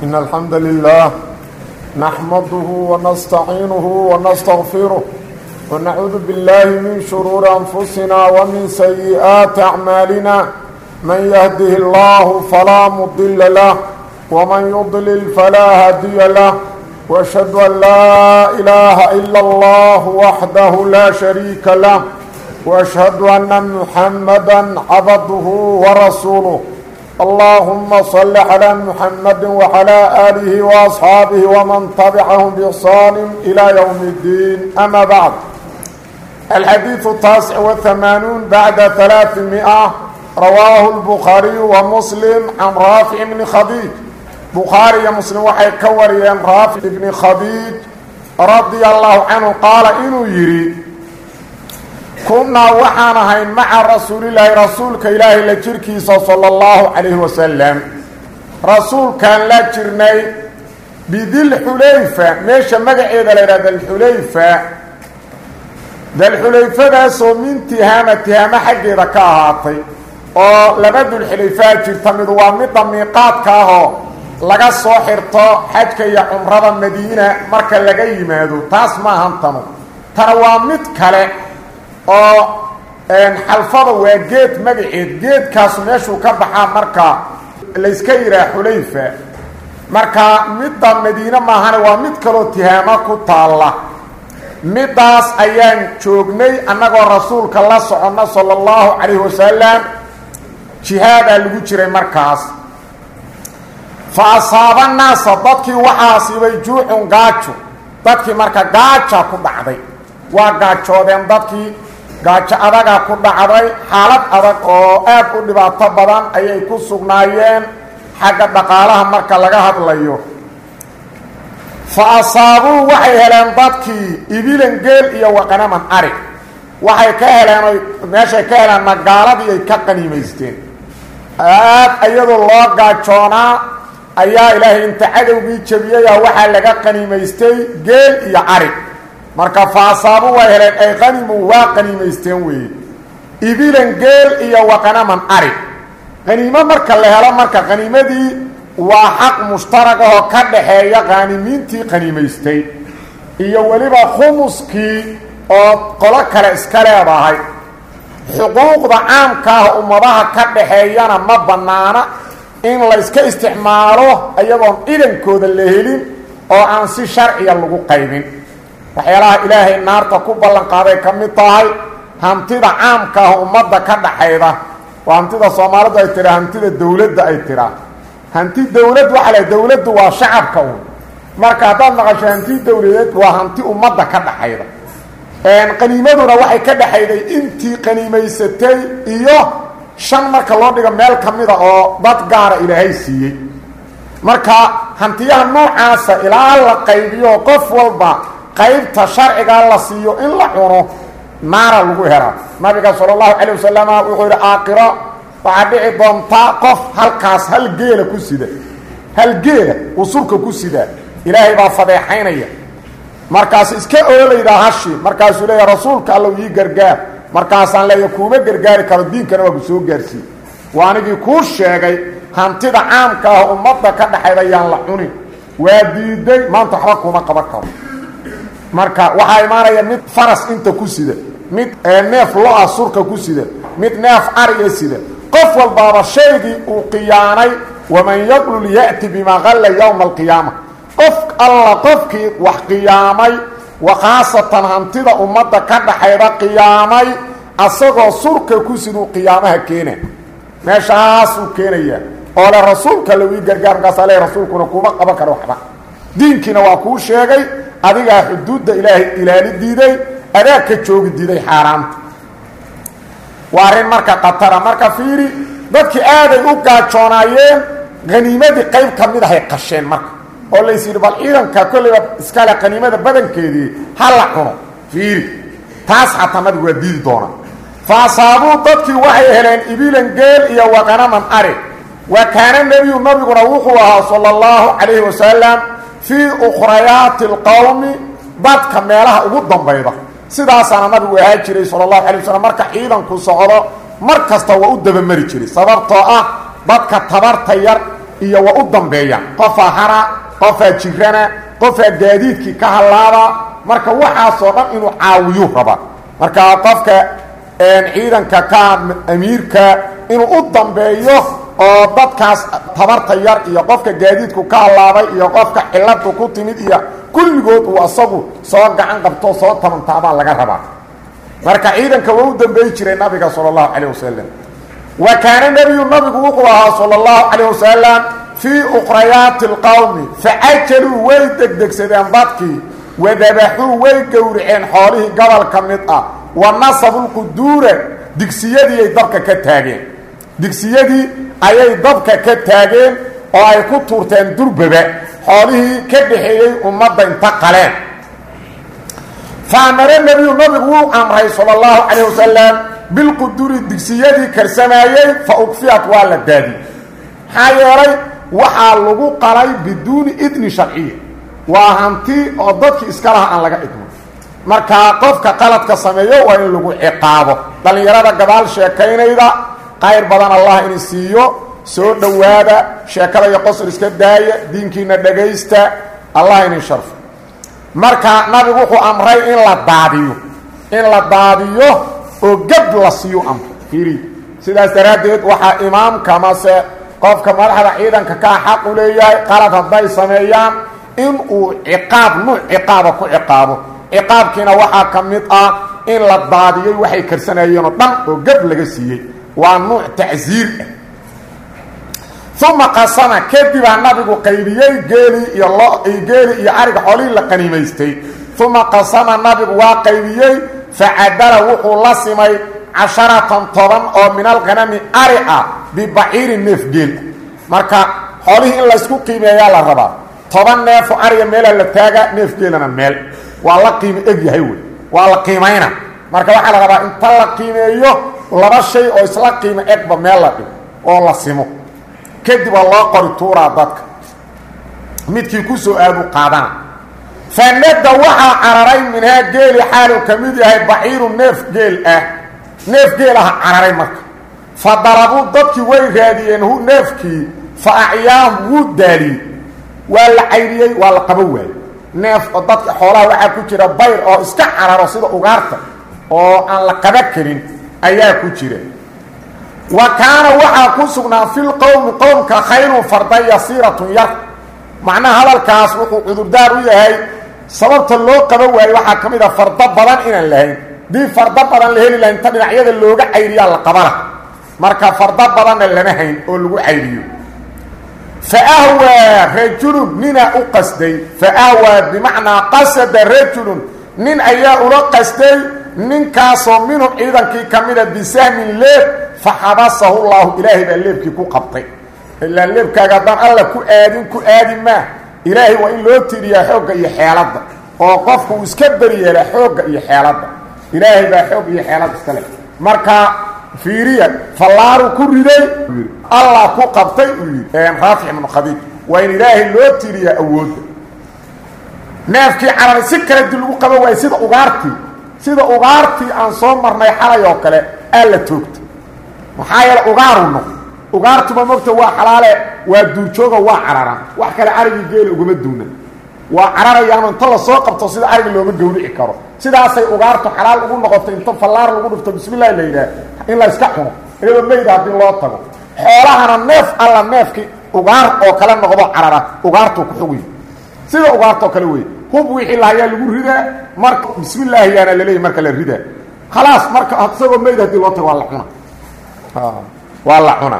إن الحمد لله نحمده ونستعينه ونستغفره ونعوذ بالله من شرور أنفسنا ومن سيئات أعمالنا من يهده الله فلا مضل له ومن يضلل فلا هادي له وأشهد أن لا إله إلا الله وحده لا شريك له وأشهد أن محمدا عبده ورسوله اللهم صل على محمد وعلى آله وأصحابه ومن تبعهم بإحسان إلى يوم الدين أما بعد الحديث التاسع والثمانون بعد ثلاثمائة رواه البخاري ومسلم عن رافع بن خديج بخاري مسلم وحي كوريان رافع بن خديج رضي الله عنه قال إنه يريد kunnaa waxaan ahayn maca rasuulilaahi rasuulka ilaahay la jirkiisa sala allahu calayhi wasalam rasuulkaan la jirnay bidilxulayfa meesha magaceeda la yidhaha dalxulayfa dalxulayfadaasoo min tihaama tihaamo xaggeeda ka ahaatay oo laba dulxulayfaa jirta mid waa midda miiqaadka ahoo laga soo xirto xajka iyo cumrada madiina marka laga yimaado taas maahan tanu tana waa mid kale oo xalfada waa geed magaceed geedkaasu meeshuu ka baxaa marka layska yidhaha xulayfa marka midda madiine maahane waa mid kaloo tihaamo ku taalla middaas ayaan joognay annagoo rasuulka la soconno sala allahu calayhi wasalam jihaadaa lagu jiray markaas fa asaaba naasa dadkii waxaa asiibay juucun gaajo dadkii marka gaaja ku dhacday waa gaajoodeen dadkii gaajo adagaa ku dhacday xaalad adag oo aad u dhibaato badan ayay ku sugnaayeen xagga dhaqaalaha marka laga hadlayo fa asaabuu waxay heleen dadkii ibilan geel iyo waqanaman arig waxay ka heleen oy meeshay ka heleen magaaladii ay ka qaniimaysteen aad iyadoo loo gaajoonaa ayaa ilaahay inta cadowgii jabiyaya waxaa laga qaniimaystay geel iyo arig marka faasaabu way heleen ay qanimu waa qaniimaysteen weeye ibilan geel iyo waqanaman ari qaniimo marka la helo marka qaniimadii waa xaq mushtarag ahoo ka dhaxeeya qaanimiintii qaniimaystay iyo weliba khumuskii oo qolo kale iska leedahay xuquuqda caamka ah ummadaha ka dhaxeeyana ma bannaana in layska isticmaalo iyagoon idankooda la helin oo aan si sharciya lagu qaybin waxyaalaha ilaahay naarta ku ballan qaaday ka mid tahay hantida caamka ah ummadda ka dhaxayda waa hantida soomaalidu ay tiraa hantida dowladda ay tiraa hanti dowlad waxaa la dowladdu waa shacabka un marka haddaad maqasho hanti dowladeed waa hanti ummadda ka dhaxayda qaniimaduna waxay ka dhaxayday intii qaniimaysatay iyo shan marka loo dhigo meel ka mida oo dad gaara ilaahay siiyey marka hantiyaha noocaasa ilaa la qaybiyo qof walba qaybta sharcigaa la siiyo in la cuno naara lagu helaa nabiga sala allahu calayh wasalam wuxuu yidhi aakiro waxaa dhici doontaa qof halkaas hal geela ku sida hal geela uu surka ku sidaa ilaahay baa fadeexaynaya markaas iska oolaydaa hashi markaasuu leeya rasuulka allow ii gargaar markaasaan leeya kuuma gargaari karo diinkana waa ku soo gaarsiiye waa anigii kuu sheegay hantida caamka ah ummadda ka dhaxayda yaan la cunin waa diiday maanta waxba kuuma qaban karo marka waxaa imaanaya mid faras inta ku sida mid neef lo-a surka ku sida mid neef ariya sida qof walbaaba shaygii uu qiyaanay waman yaqlul ya'ti bimaa qalla yowma alqiyaama qof alla qofkii wax qiyaamay wa khaasatan hantida ummadda ka dhaxayda qiyaamay asagoo surka ku siduu qiyaamaha keena meeshaasuu keenaya oo le rasuulka low ii gargaar markaasaa le rasuulkuna kuuma qaban karo waxba diinkiina waa kuu sheegay adigaa xuduudda ilaahay ilaali diiday adaa ka joogi diiday xaaraanta waa arrin marka khatara marka fiiri dadkii aaday u gaajoonaayeen haniimadii qayb ka mid ahay qasheen marka oo lays yidhi bal ciidanka kollayba iskale qaniimada badankeedii ha la cuno fiiri taas xataa nabigu waa diidi doonaa fa asaabuu dadkii waxay heleen ibilan geel iyo waqanaman ari wa kaana nebiyu nabiguna wuxuu ahaa sala allahu calayhi wasalam fii ukhrayaati alqowmi dadka meelaha ugu dambayda sidaasaana nabigu ahaa jiray sala allahu alay wasalam marka ciidanku socdo mar kasta waa u dabamari jiray sababtoo ah dadka tabarta yar iyo waa u dambeeya qofaa hara qofaa jirana qofaa gaadiidkii ka hallaaba marka waxaasoo dhan inuu caawiyuu rabaa marka qofka ciidanka ka amiirka inuu u dambeeyo oo dadkaas tabarta yar iyo qofka gaadiidku ka hallaabay iyo qofka ciladu ku timid iyo kulligood uu asagu soo gacan qabto soo tabantaabaa laga rabaa marka ciidanka waa u dambeey jiray nabiga sala allahu calayh wasalam wa kaana nebiyu nabigu wuxuu ahaa sala allahu calayh wasalam fii ukhrayaati alqowmi facajaluu way degdegsadeen dadkii wadabaxuu way gowraceen xoolihii gobol ka mid ah wa nasabulquduura digsiyadiiay dabka ka taageen digsiyadii ayay dabka ka taageen oo ay ku tuurteen durbaba xoolihii ka dhaxeeyey ummadda inta qaleen faamare nebiyu nabigu wuu amray sala allahu calayh wasalam bilquduri digsiyadii karsamaayey fa ukfiyat waa la daadiyey maxaa yeelay waxaa lagu qalay biduuni idni sharciya waa hanti oo dadkii iska laha aan laga idmo markaa qofka qaladka sameeyo waa in lagu ciqaabo dhallinyarada gadaal sheekaynayda qayr badan allah ini siiyo soo dhowaada sheekada iyo qosol iska daaya diinkiina dhagaysta allah ini sharfo marka nabigu wuxuu amray in la daadiyo in la daadiyo oo gab la siiyo amro fiiri sidaas daraaddeed waxaa imaamka mase qofka madaxda ciidanka kaa xaq u leeyahay qalad hadday sameeyaan in uu ciqaab nuuc ciqaaba ku ciqaabo ciqaabkiina waxaa ka mid ah in la daadiyey waxay karsanayeen oo dhan oo gab laga siiyey waa nuuc tacsiir ah uma qasama kadibaa nabigu qaybiyey geelii iyo lo geeli iyo ariga xoolihii la qaniimaystay uma qasama nabigu waa qaybiyey facadala wuxuu la simay casharatan toban oo min alkhanami ari ah bibaciirin neef geel marka xoolihii in laysku qiimeeyaa la rabaa toban neefo ariga meelaa la taagaa neef geelana meel waa la qiimo eg yahay wey waa la qiimayna marka waxaa la rabaa inta la qiimeeyo laba shay oo isla qiimo egba meel la dhigo oo la simo kadib waa loo qori tuuraa dadka midkii ku soo aadu qaadana fanada waxaa cararay minhaa geeli xaaluu ka mid yahay baciiru neef geel ah neef geel aha cararay marka fa darabuu dadkii way raadiyeen hu neefkii fa acyaahum wuu daaliyey waa la cayriyey waa la qabo waayey neef oo dadka xoolaha waxaa ku jira bayr oo iska cararo sida ugaarta oo aan la qaba karin ayaa ku jira wa kaana waxaa ku sugnaa fi lqowmi qowmka khayrun farda yasiiratun yar macnaha hadalkaas wuxuu cudurdaar u yahay sababta loo qaba waayo waxaa ka mid a fardo badan inaan lahayn dii fardo badan la heli lahayn ta dhinacyada looga cayriyaa la qabana marka fardo badanna lama hayn oo lagu cayriyo fa ahwaa rajulun ninaa u qasday fa ahwaa bimacnaa qasada rajulun nin ayaa ula qasday ninkaasoo minhum ciidankii ka mida bisahmin leeb fa xabasahu llaahu ilaahay baa leebkii ku qabtay ilaa leebkaaga haddaan alla ku aadin ku aadi maa ilaahay waa in loo tiriyaa xoogga iyo xeeladda oo qofku uu iska beryeelaa xoogga iyo xeeladda ilaahay baa xoog iyo xeelad iska leh marka fiiriya fallaaru ku riday allah ku qabtay uu yidhi raafic ibnu khadiij waa in ilaahay loo tiriyaa awoodda neefkii cararay si kale di lagu qaba waayo sida ugaartii sida ugaartii aan soo marnay xalay oo kale aa la toogta maxaa yeele ugaaru noq ugaartuba mogta waa xalaale waa duurjooga waa cararaan wax kale carigii geela ugama duuna waa cararayaano inta lasoo qabto sida ariga looma gawrici karo sidaasay ugaartu xalaal ugu noqoto inta fallaar lagu dhufto bismillahi la yidhaah in la yska cuno iyadoo meyda haddii loo tago xoolahana neef alla neefkii ugaar oo kale noqdo carara ugaartuu ku xuguy sida ugaartoo kale wey hub wixii lahayaa lagu ridaa marka bismillaahi yaana laleeyahy marka la ridaa khalaas marka isagoo meyd haddii loo tago waa la cuna waa la cuna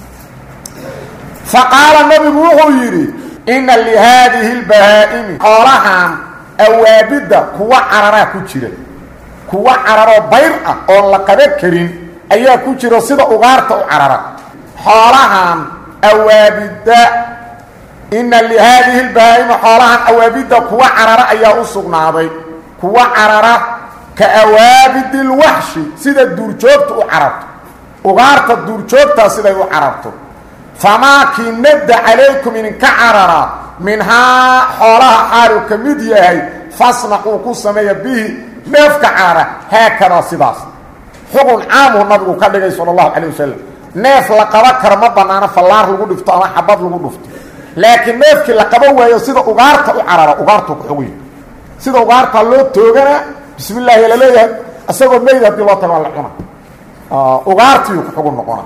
faqaala nabigu wuxuu yidhi inna lihaadihi lbahaa'imi xoolahan awaabidda kuwa cararaa ku jira kuwa cararoo bayr ah oon la qaban karin ayaa ku jira sida ugaarta u carara xoolahan awaabidda inna lihaadihi lbahaa'imi xoolahan awaabidda kuwa carara ayaa u sugnaaday kuwa carara ka awaabidi lwaxshi sida duurjoogta u cararto ugaarta duurjoogtaa siday u cararto famaakii nadda calaykum idinka carara minhaa xoolaha xaalu ka mid yahay fasnacuu ku sameeya bihi neefka carara haakadaa sidaas xugun caamuhu nabigu ka dhigay sala allahu calay wasalam neef la qaba karo ma banaano fallaar lagu dhifto ama xabad lagu dhufto laakiin neefkii la qaba waayo sida ugaarta u carara ugaartu ku xugay sida ugaarta loo toogana bismi illaahi laleeyahay isagoo meyd haddii loo tago la cuna ugaartiiu ku xugu noqona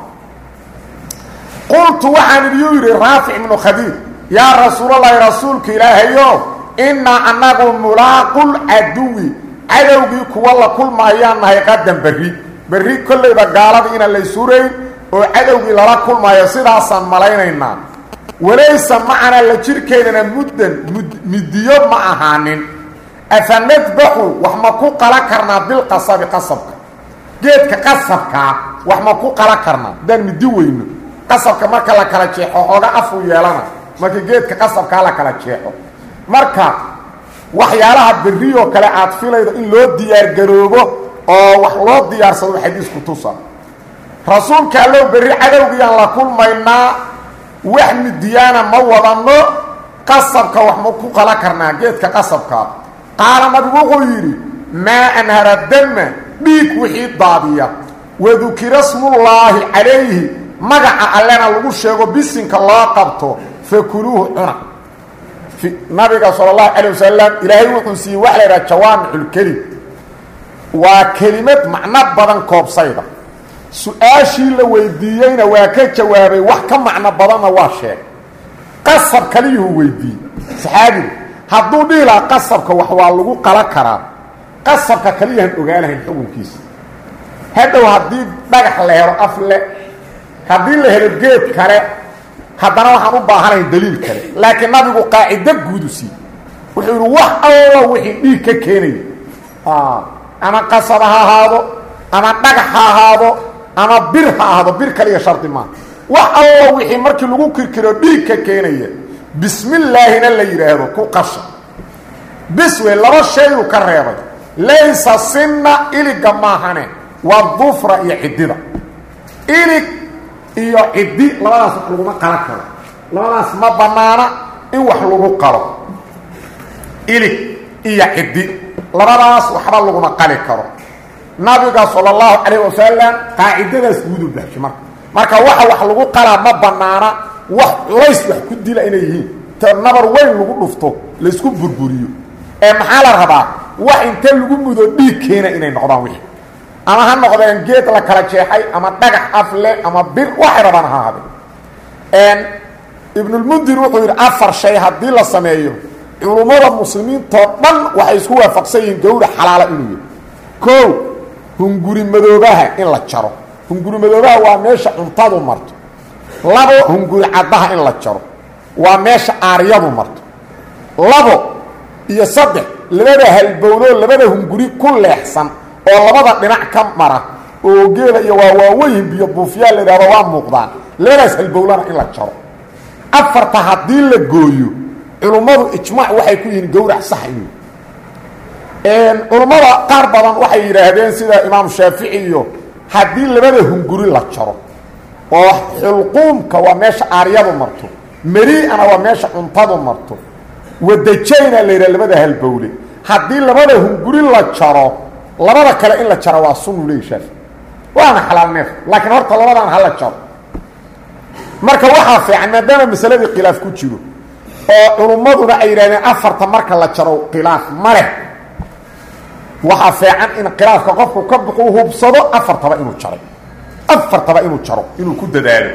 qultu waxaan idiyuu yidhi raafic ibnu khadiid yaa rasuulallaahi rasuulka ilaahayo innaa annagu mulaaqul caduwi cadowgii kuwa la kulmaayaan nahay qadan berri berri kollayba gaalada inaan lay surayn oo cadowgii lala kulmaayo sidaasaan malaynaynaa walaysa macanaa la jirkeynana muddan midiyo ma ahaanin afa nadbaxu wax ma ku qala karnaa bilqasabi qasabka geedka qasabkaa wax ma ku qala karnaa haddaan midi weyno qasabka marka la kala jeexo xooga afuu yeelana marka geedka qasabkaa la kala jeexo marka waxyaalaha berrioo kale aad filaydo in loo diyaargaroobo oo wax loo diyaarsado xadiisku tusa rasuulka allow berri cadowgiyaan la kulmaynaa wax midiyaana ma wadanno qasabka wax ma ku qala karnaa geedka qasabkaa qaala nabigu wuxuu yidhi maa anhara dama dhiig wixii daadiya wadukira smullaahi calayhi magaca allena lagu sheego bisinka loo qabto fakuluuhu cuna nabiga sal اlahu alيه wasalam ilaahay wuxuu siiyey waxa la yidhaha jawaamiculkelim waa kelimad macno badan koobsayda su-aashii la weydiiyeyna waa ka jawaabay wax ka macno badanna waa sheegay qasab kaliyuhu weydiiyey saxaabigu hadduu dhihi lahaa qasabka wax waa lagu qala karaa qasabka kaliyahan ogaanahayn xukunkiisa hadhow haddii dhagax la helo afle haddii la helo geed kale haddana waxaan u baahanayn daliil kale laakiin nabigu qaacido guudu siiye wuxuu yidhi wax alla wixii dhiig ka keenaya ama qasab ha ahaado ama dhagax ha ahaado ama bir ha ahaado bir kaliya shardi maaha wax alla wixii markii lagu kirkiro dhiig ka keenaya bismillaahina la yidhaahdo ku qasha biswe laba shayuu ka reebay laysa sinna iliga maahane waa dufra iyo ciddida ilig iyo ciddi labadaas wax laguma qala karo labadaas ma banaana in wax lagu qalo ilig iyo ciddi labadaas waxba laguma qali karo nabiga sala allahu calayh wasalam qaacidadaas guudu baxshay marka marka waxa wax lagu qalaa ma banaana wax culays wax ku dila inay yihiin ta nabar weyn lagu dhufto laysku burburiyo ee maxaa la rabaa wax inte lagu mudo dhiig keena inay noqdaan wixii ama ha noqdeen geed la kala jeexay ama dhagax afle ama bir waxay rabaan ha ahaadeen ibnulmundir wuxuu yidhi afar shay haddii la sameeyo culummada muslimiintoo dhan waxay isku waafaqsan yihiin gawra xalaala inuu yahy koo hunguri madoobaha in la jaro hunguri madoobaha waa meesha cuntadu marto labo hunguri caddaha in la jaro waa meesha aaryadu marto labo iyo saddex labada halbowloo labada hunguri ku leexsan oo labada dhinac ka mara oo geela iyo waa waaweyn biyo buufyaa la idhahdo waa muuqdaan labadaas halbowlana in la jaro afarta haddii la gooyo culummadu ijmaac waxay ku yihiin gowrac sax inuu culummada qaar badan waxay yidhaahdeen sida imaam shaafici iyo haddii labada hunguri la jaro oo xulquumka waa meesha aaryadu marto meri'ana waa meesha cuntadu marto wadajayna la yidhaha labada halbowle haddii labada hunguri la jaro labada kale in la jaro waa sunu leeyi shaafi waana xalaal neef laakiin horta labadan ha la jaro marka waxaa fiican maadaama masaladii khilaaf ku jiro oo culummaduna ay yidhahdeen afarta marka la jaro khilaaf ma leh waxaa fiican in khilaafka qofku ka buqu hubsado afartaba inuu jaray afartaba inuu jaro inuu ku dadaalo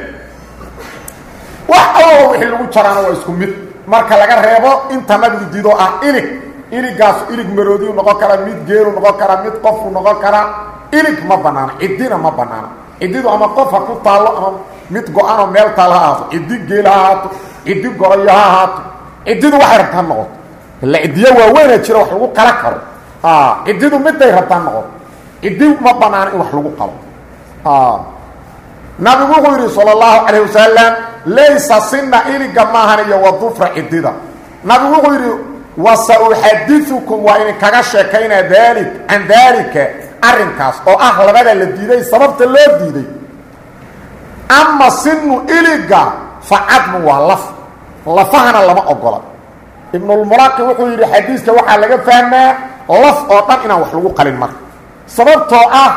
wax alaba wixii lagu jaraana waa isku mid marka laga reebo inta nabigu dido ah ilig iligaasu ilig maroodiyu noqon karaa mid geelu noqon karaa mid qofu noqon karaa ilig ma banaano ciddina ma banaano ciddidu ama qof ha ku taallo ama mid go-anoo meel taal ha ahaato ciddi geel ha ahaato ciddi gorayo ha ahaato ciddidu waxay rabtaa noqoto illa ciddiyo waaweyna jira wax lagu qala karo ciddidu miday rabtaa noqoto ciddi ma banaano in wax lagu qalo nabigu wuxuu yidhi salى اllahu calayh wasalam laysa sina iliga maahan iyo wadufra ciddida nabigu wuxuu yidhi wasauxadiثukum waa idinkaga sheekaynaa daali can daalika arrinkaas oo ah labada la diiday sababta loo diiday ama sinu iliga facadmu waa laf lafahana lama ogola ibnulmulaqi wuxuu yidhi xadiiska waxaa laga fahmaa laf oo dhan inaan wax lagu qalin marka sababtoo ah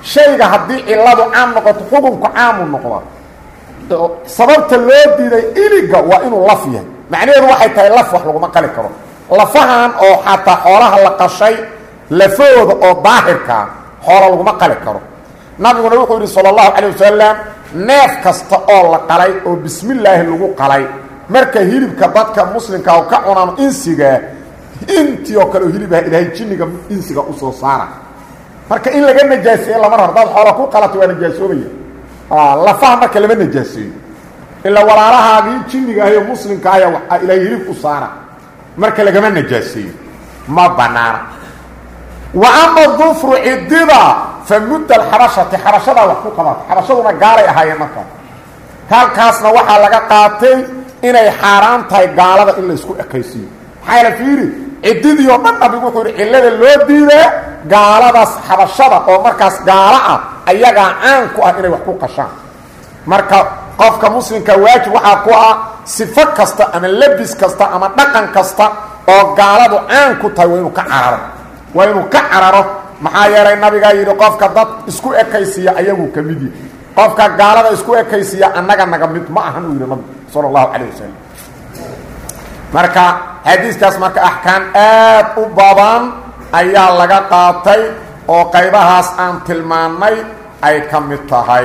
shayga haddii cilladu caam noqoto xukunku caamu noqda sababta loo diiday iliga waa inuu laf yahay macnaheedu waxay tahay laf wax laguma qali karo lafahan oo xataa xoolaha la qashay lafahooda oo daahirkaa xoola laguma qali karo nabiguna wuxuu yidhi sala allahu calay wasalam neef kasta oo la qalay oo bismillaahi lagu qalay marka hilibka dadka muslimka oo ka cunaan insigaa intii oo kale oo hilib ah ilaahay jinniga insiga usoo saara marka in laga najaaseeye lama rabo hadaad xoola ku qalato waa najaasoobaya lafaha marka lama najaaseeyo ilaa walaalahaagii jinniga ahayo muslimka ahya waa ilaahay hilib u saara marka lagama najaaseeyo ma banaana wa ama dufru cidida fa mudda alxabashati xabashadaa wax ku qabato xabashaduna gaalay ahaayeen markaa halkaasna waxaa laga qaatay inay xaaraan tahay gaalada in la isku ekaysiiyo maxaa la fiiri ciddidii oo dhan nabigu wuxuu yihi cillada loo diidaa gaaladaas xabashada oo markaas gaalo ah ayagaa caan ku ah inay wax ku qashaan marka qofka muslimka waajib waxaa ku ah sifo kasta ama labis kasta ama dhaqan kasta oo gaaladu caan ku tahay waa inuu ka cararo waa inuu ka cararo maxaa yeelay nabigaa yidhi qofka dad isku ekaysiiya ayaguu ka mid yihi qofka gaalada isku ekaysiiya annaga naga mid ma ahan uu yidhi nabigu sala allahu calayh wasalam marka xadiiskaas marka axkaam aad u badan ayaa laga qaatay oo qaybahaas aan tilmaannay ay ka mid tahay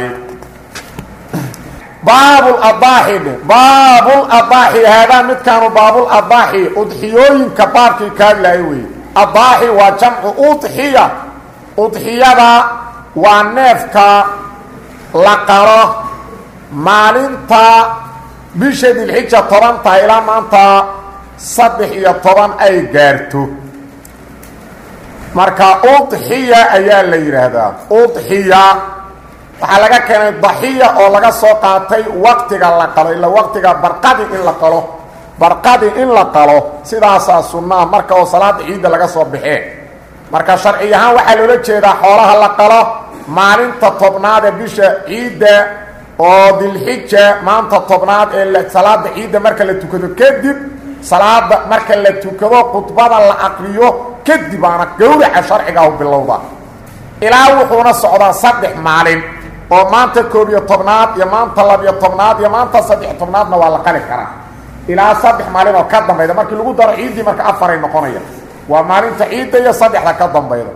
baabladaaxi dhe baabuladaaxi haadaa midkaanu baabuladaaxi udxiyooyinka baabkii kaadlahay weeye adaaxi waa jamcu udxiya udxiyada waa neefka la qalo maalinta bisha dilxija toban tahay ilaa maanta saddex iyo toban ay gaarto marka udxiya ayaa la yidhaahdaa udxiya waxaa laga keenay daxiya oo laga soo qaatay waqtiga la qalo ila waqtiga barqadi in la qalo barqadi in la qalo sidaasaa sunnaa marka oo salaada ciidda laga soo baxee marka sharci ahaan waxaa loola jeedaa xoolaha la qalo maalinta tobnaad ee bisha ciidda oo dilxija maanta tobnaad ee salaada ciidda marka la tukado kadib salaada marka la tukado khudbada la aqriyo kadib aana gowraca sharcigaah bilowda ilaa wuxuuna socdaa saddex maalin oo maanta koob iyo tobnaad iyo maanta labiyo tobnaad iyo maanta saddex tobnaadna waa la qali karaa ilaa saddex maalin oo ka dambayda markii lagu daro ciiddii marka afaray noqonaya waa maalinta ciidda iyo saddexda ka dambayda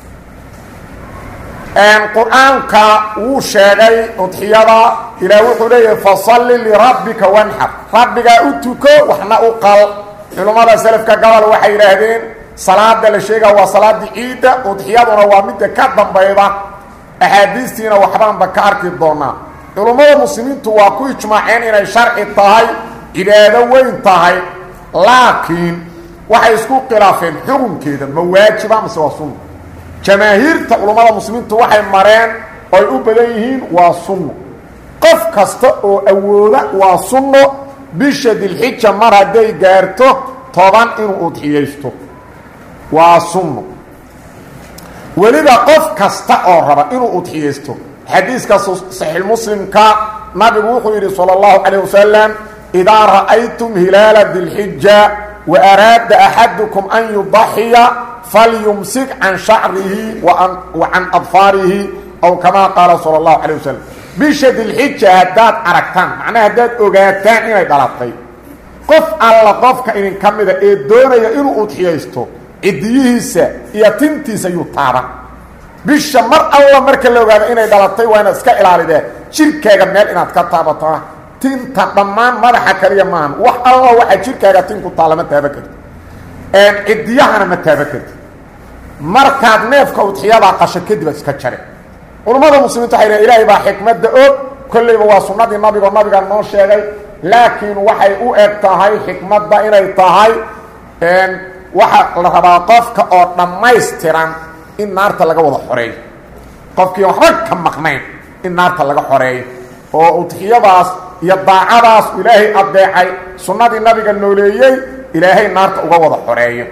qur-aanka wuu sheegay udxiyada ilaah wuxuu leeyahay fasalli lirabbika wanxar rabbigaa u tuko waxna u qal culummada selafka gobol waxay yidhaahdeen salaada la sheegaa waa salaadii ciidda udxiyaduna waa midda ka dambayda axaadiistiina waxbaanba ka arki doonaa culummada muslimiintu waa ku ijmaaceen inay sharci tahay cibaado weyn tahay laakiin waxay isku khilaafeen xukunkeeda ma waajiba mase waa sunna jamaahiirta culummada muslimiintu waxay mareen oy u badan yihiin waa sunno qof kasta oo awooda waa sunno bisha dilxija mar hadday gaarto toban inuu udxiyaysto waa sunno weliba qof kasta oo raba inuu udxiyaysto xadiiska saxiixmuslimka nabigu wuxuu yidhi sala allahu calayh wasalam idaa ra'aytum hilaala dilxija wa araada axadukum an yudaxiya falyumsik can shacrihi wa can adfaarihi aw kamaa qaala sala allahu calayh wasalam bisha dilxija haddaad aragtaan macnaha haddaad ogaataan inay dhalatay qof alla qofka idinka mida ee doonaya inuu udxiyaysto cidiyihiisa iyo tintiisa yuu taaban bisha mar alla marka la ogaado inay dhalatay waa inaad iska ilaalidee jirkaaga meel inaad ka taabataa tinta dhammaan madaxa kaliya maahan wax alla waxaa jirkaaga tinku taa lama taaba karti cidiyahana ma taaba karti markaad neefka udxiyadaa qasho kadib aad iska jare culummada muslimiinta waxay dhaheen ilaahay baa xikmadda og kollayba waa sunnadii nabigo nabiga noo sheegay laakiin waxay u eg tahay xikmadda inay tahay waxaa la rabaa qofka oo dhammaystiran in naarta laga wada xoreeyo qofkii waxba ka maqnayn in naarta laga xoreeyo oo udxiyadaas iyo daacadaas ilaahay adeecay sunnadii nabiga nooleeyey ilaahay naarta uga wada xoreeyo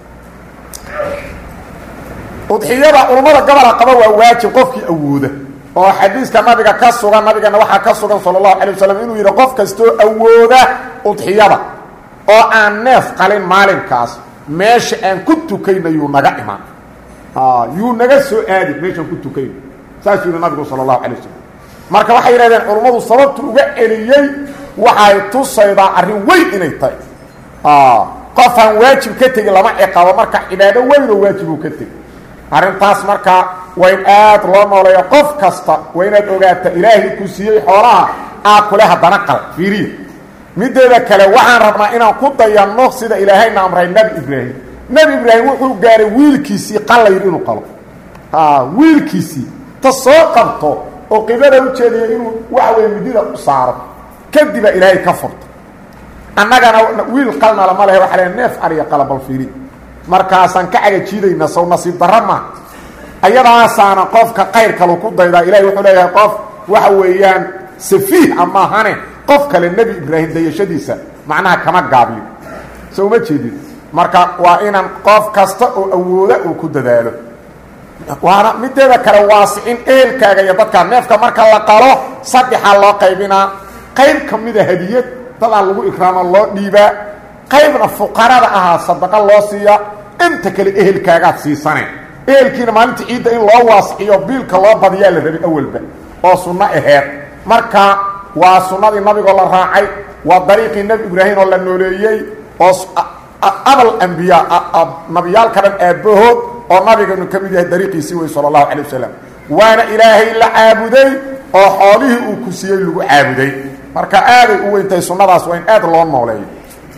udxiyada culummada gobola qaba waa waajib qofkii awooda oo xadiiska nabiga ka sugan nabigana waxaa ka sugan sala allahu calay wasalam inuu yidhi qof kastoo awooda udxiyada oo aan neef qalin maalinkaas meesha aan ku tukayna yuu naga imaan yuu naga soo aadi meeshaan ku tukayna saasuu yihi nabigu sala allahu calay wasalam marka waxay yidhahdeen culummadu sababtu uga celiyey waxay tusaydaa arrin weyn inay tahay qofaan waajib ka tegi lama ciqabo marka cibaado weyn oo waajib uu ka tegi arrintaas marka waa in aad loo nooleeyo qof kasta waa inaad ogaata ilaahay ku siiyey xoolaha aa kule haddana qal fiiriya mideeda kale waxaan rabnaa inaan ku dayanno sida ilaahayna amray nebi ibraahim nebi ibraahim wuxuu gaaray wiilkiisii qallayr inuu qalo wiilkiisii ta soo qabto oo qiblada ujeedaya inuu waxa weye midida u saaro kadibaa ilaahay ka furta annagana wiil qalnala ma lehe waxa le neef ariya qalabal fiiri markaasaan ka cagajiidayna sow nasiib darra maa ayadaasaana qofka qayrkalu ku daydaa ilahay wuxuu leeyahay qof waxa weeyaan safiih amaahane qof kale nebi ibraahim dayashadiisa macnaha kama gaabiyo so uma jeedid marka waa inaan qof kasta oo awooda uu ku dadaalo waana mideeda kale waasicin ehelkaaga iyo dadkaa neefka marka la qalo saddexaa loo qaybinaa qayb ka mida hadiyad dadaa lagu ikraamo loo dhiibaa qaybna fuqarada ahaa sadaqa loo siiya inta kale ehelkaagaad siisane ehelkiina maalinta ciidda in loo waasiciyo biilka loo badiyaa la rabay awalba oo sunno aheed marka waa sunnadii nabigoo la raacay waa dariiqii nebi ibraahim oo la nooleeyey oo abal ambiyaa nabiyaalka dhan aabbahood oo nabiganu ka mid yahay dariiqiisii wey sala allahu calay wasalam waana ilaahay la caabuday oo xoolihii uu ku siiyey lagu caabuday marka aaday u weyntahay sunnadaas waa in aad loo nooleeyo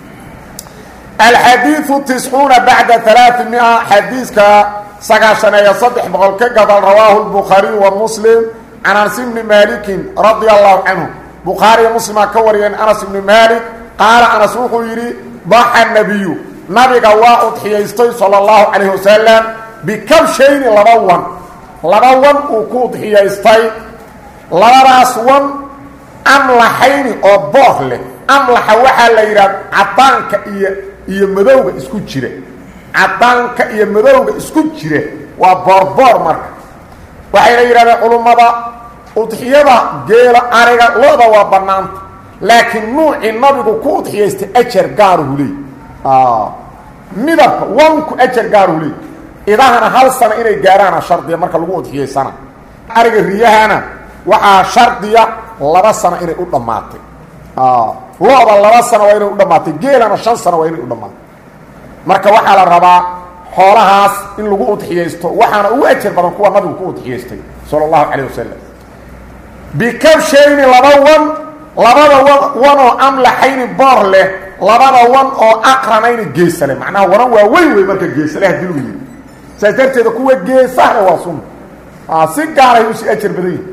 alxadiiu tiscuuna bacda alaai mia xadiiska sagaashaneeyo saddex boqol ka gabal rawaahu lbukhaariyu wa muslim can anas ibni maalikin radia allahu canhu bukhaariya muslimaa ka wariyeen anas ibni maalik qaala anas wuxuu yidhi daxa nabiyu nabiga waa udxiyaystay sala allahu calayh wasalam bikabshayni laba wan laba wan uu ku udxiyaystay labadaas wan amlaxayni oo boor leh amlaxa waxaa la yidhaha cadaanka iyo iyo madowga isku jira cadaanka iyo madowga isku jira waa boorboor marka waxayna yidhahdeen culummada udxiyada geela ariga lo-da waa bannaanta laakiin nuucii nabigu ku udxiyaystay ajar gaaruhu leey midabka wanku ajar gaaruhu leey idahana hal sano inay gaaraana shardiya marka lagu udxiyaysana ariga riyahana waxaa shardiya laba sano inay u dhammaatay lo-da laba sano waa inay u dhammaatay geelana shan sano waa inay u dhammaatay marka waxaa la rabaa xoolahaas in lagu udxiyaysto waxaana ugu ajar badan kuwa nabigu ku udxiyaystay sala allahu calayh wasalam bikabshayni laba wan labada wan wanoo amlaxayni boor leh labada wan oo aqranayni geesale macnaha wanan waa weyn wey marka geesale hadii lagu yiri saas darteeda kuwa geesahana waa sunna si gaaray usii ajar badan yihi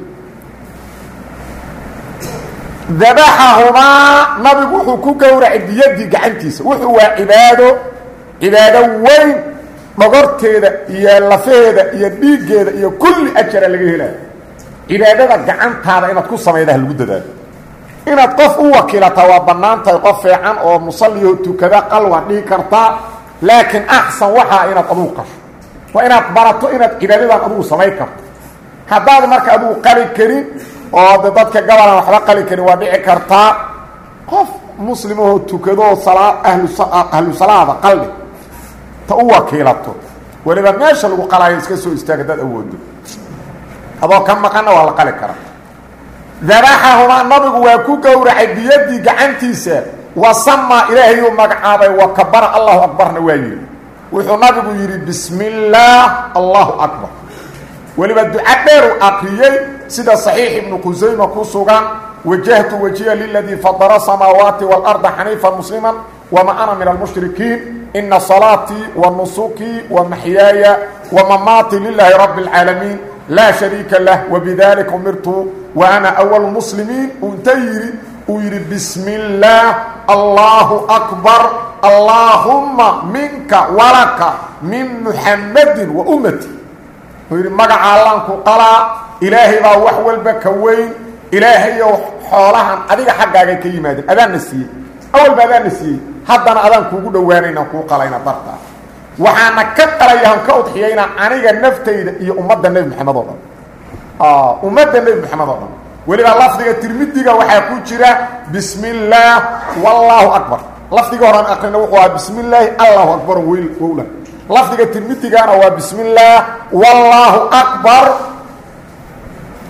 dabaxahumaa nabigu wuxuu ku gowracay biyadii gacantiisa wuxuu waa cibaado cibaado weyn dhogorteeda iyo lafaheeda iyo dhiiggeeda iyo kulli ajara laga helaayo cibaadada gacantaada inaad ku samaydaha lagu dadaalo inaad qof u wakiilataa waa bannaan tahay qof fiican oo musalliho tukada qalwan dhigi kartaa laakiin axsan waxaa inaad adugu qasho waa inaad barato inaad cibaadadan adugu samayn karto haddaad marka adugu qali karin oo de dadka gabalan waxba qali karin waa dhici kartaa qof muslimahoo tukadoo salaa ahlu ahlu salaada qalbi ta u wakiilato weliba meesha lagu qalaayo iska soo istaag haddaad awoodo adoo ka maqanna waa la qali karaa dabaxahumaa nabigu waa ku gowracay biyadii gacantiisa wa samaa ilaahayuu magacaabay wa kabara allahu akbarna waa yidhi wuxuu nabigu yidhi bismi illaah allahu akbar weliba duca dheer u akriyey sida saxiix ibnu qusayma ku sugan wajahtu wajiya liladii fadara samaawaati waalarda xaniifa muslima wama ana min almushrikiin ina salaatii wa nusukii wa maxyaaya wa mamaatii lilaahi rabbi اlcaalamiin laa shariika lah wbidalika umirtu wa ana awalu muslimiin uu inta yidhi uu yidhi bismi illaah allahu akbar allaahumma minka walaka min muxammadin wa ummati uu yidhi magaca allaanku qalaa ilaahay baa wax walba ka weyn ilaahayow xoolahan adiga xaggaaga ka yimaadeen adaanna siiyey awalba adaanna siiyey haddana adaan kuugu dhowaanaynaan kuu qalayna dartaa waxaana ka qalayahan ka udxiyaynaa aniga naftayda iyo ummadda nebi moxamed oo dhan ummadda nebi moxamed oo dhan weliba lafdiga tirmidiga waxaa ku jira bismi illaah wallaahu akbar lafdiga horaan akrina wuxuu ahaa bismi illaahi allahu akbar wel wowla lafdiga tirmidigana waa bismi illaah wallaahu akbar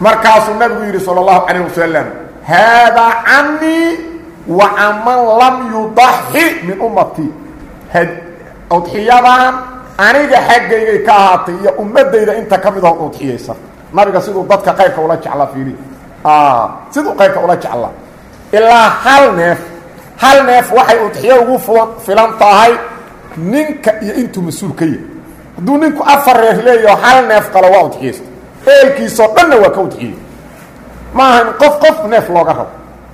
markaasuu nabigu yidhi sala allahu calayh wasalam haadaa canii wa caman lam yudaxi min ummatii udxiyadan aniga xaggaygay ka ahaatay iyo ummadayda inta ka mid oo udxiyaysa nabiga siduu dadka qaybka ula jeclaa fiiri siduu qaybka ula jeclaa ilaa hal neef hal neef waxay udxiyo ugu filan tahay ninka iyo intuu mas-uul ka yahay hadduu ninku afar reer leeyaho hal neef qalo waa udxiyaysta eelkiisoo dhanna waa ka udxiyey maaha in qof qof neef looga rabo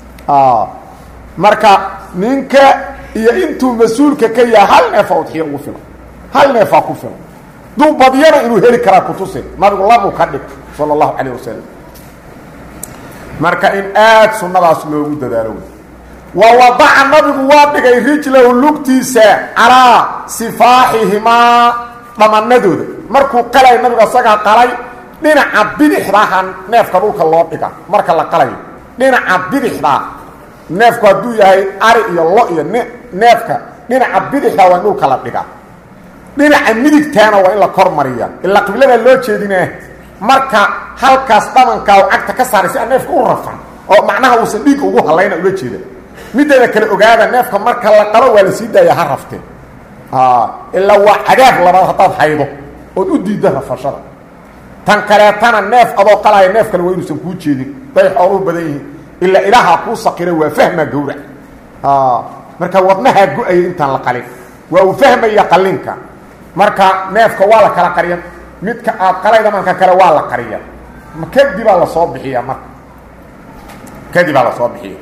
marka ninka iyo intuu mas-uulka ka yahay hal neefa udxiyo ugu filan hal neefaa ku filan duu badyana inuu heli karaa kutuse nabigu labuu ka dhig sala allahu calayh wasalam marka in aada sunnadaas loogu dadaalo wey wa wadaca nabigu waa dhigay rijlahu lugtiisa calaa sifaaxihimaa dhamanadooda markuu qalay nabigu asagaa qalay dhinaca bidixdaha neefka dhulka loo dhiga marka la qalayo dhinaca bidixdaa neefku hadduu yahay ari iyo lo iyo n neefka dhinaca bidixdaa waa in dhulka la dhigaa dhinaca midigtaana waa in la kor mariya ilaa qibladaa loo jeedinaa marka halkaas dhamankaa u cagta ka saaray si aan neefka u rafan oo macnaha uusan dhiig ugu hallayna ula jeeda mideeda kale ogaada neefka marka la qalo waa la sii daaya ha raftee ilaa waa cadaab labaad haddaad haydo ood u diidda rafashada tan kaleetana neef adoo qalaya neef kale waa inuusan kuu jeedin day xooluhu badan yihiin ilaa ilaahaa kuu saqira waa fahmaa gawrac marka wadnahaa go-aya intaan la qalin waa uu fahmaya qalinka marka neefka waa la kala qariya midka aad qalayda marka kale waa la qariya kadibaa lasoo bixiya marka kadibaa lasoo bixiya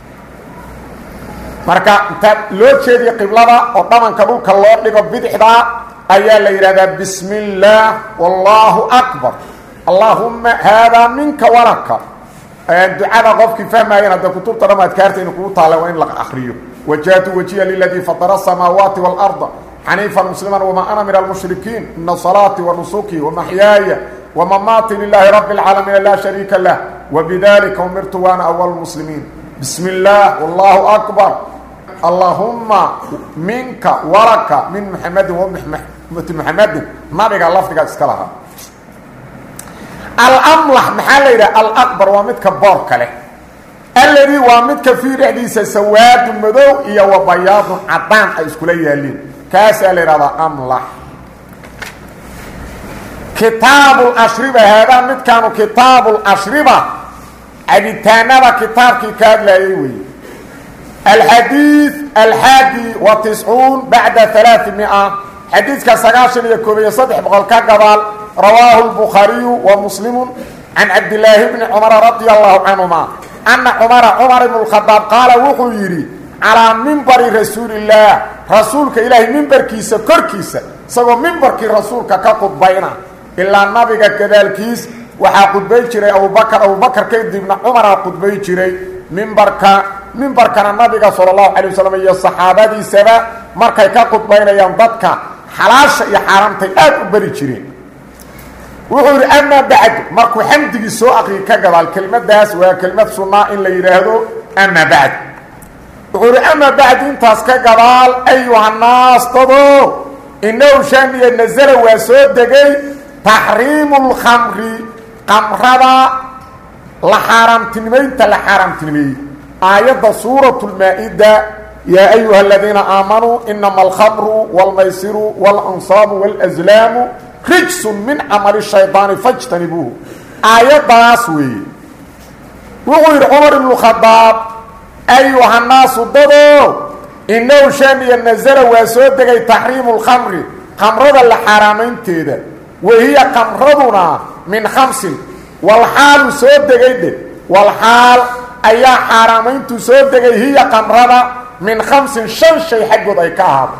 marka intaad loo jeediya qiblada oo dhamanka dhulka loo dhigo bidixdaa ayaa la yidhahdaa bismi اllaah wallaahu akbar allaahuma haadaa minka walaka ducada qofkii fahmaayeen hadda kutubta dham adkaarta inu kugu taalla waa in la akriyo wajahtu wajiya liladii fatara asamaawaati wاlarda xaniifa muslima wma ana min almushrikiin ina salaati wanusuki wamaxyaaya wamamaati lilaahi rabi اlcaalamiin laa shariika lah wbidalika umirtu waana awal muslimiin bismi اllaah wallaahu akbar allahuma minka walaka min muxamedin wamati muxamedin nabiga lafdigaa iska lahaa alamlax maxaa la yidhaha alaqbar waa midka boorka leh alladii waa midka fii dhexdiisa sawaadun madow iyo wa bayaadun cadaan ay iskula yaaliin kaasaa la yidhahdaa amlax kitaabu lashriba haadaa midkaanu kitaabu lashriba cabitaanada kitaabkii ka hadlaayay weeye alxadiid alxaadi wa tiscuun bacda alaai mia xadiidka sagaashan iyo koob iyo saddex boqol ka gabaal rawaahu lbukhaariyu wa muslimu can cabdilaahi bni cumara radia allahu canhuma ana cumara cumar ibnu lkhadaab qaala wuxuu yidhi calaa mimbari rasuulillaah rasuulka ilaahay mimbarkiisa korkiisa isagoo mimbarkii rasuulka ka khudbayna ilaa nabiga gadaalkiis waxaa khudbay jiray abubakar abubakar kadibna cumaraa khudbay jiray mimbarka mimbarkana nabiga sala allahu calay wasalam iyo saxaabadiisaba markay ka khudbaynayaan dadka xalaasha iyo xaaraamtay aad u bari jireen wuxuu yidhi amaa bacdu markuu xamdigii soo aqriyay ka gadaal kelmaddaas waa kelmad sunnaa in la yidhaahdo amaa bacdu wuxuu yidhi amaa bacdu intaas ka gadaal ayuhannaas dado inahu shaaniya nasala waa soo degay taxriimu lkhamri qamrada la xaaraamtinimaynta la xaaraamtinimeeyey aayadda suuratu lmaa-ida yaa ayuha aladiina aamanuu inama alkhamru wاlmaysiru wاlansaabu wاlأslaamu rijsun min camali shayطaani fاjtanibuuhu aayaddaas weeye wuxuu yidhi cumar ibnu khadaab ayuhannaasu dado inahu shaaniya nasala waa soo degay taxriimu lkhamri khamrada la xaaraamaynteeda wahiya khamraduna min khamsin walxaalu soo degay dhe walxaal ayaa xaaraamayntu soo degay hiya khamrada min khamsin shan shay xaggood ay ka ahaato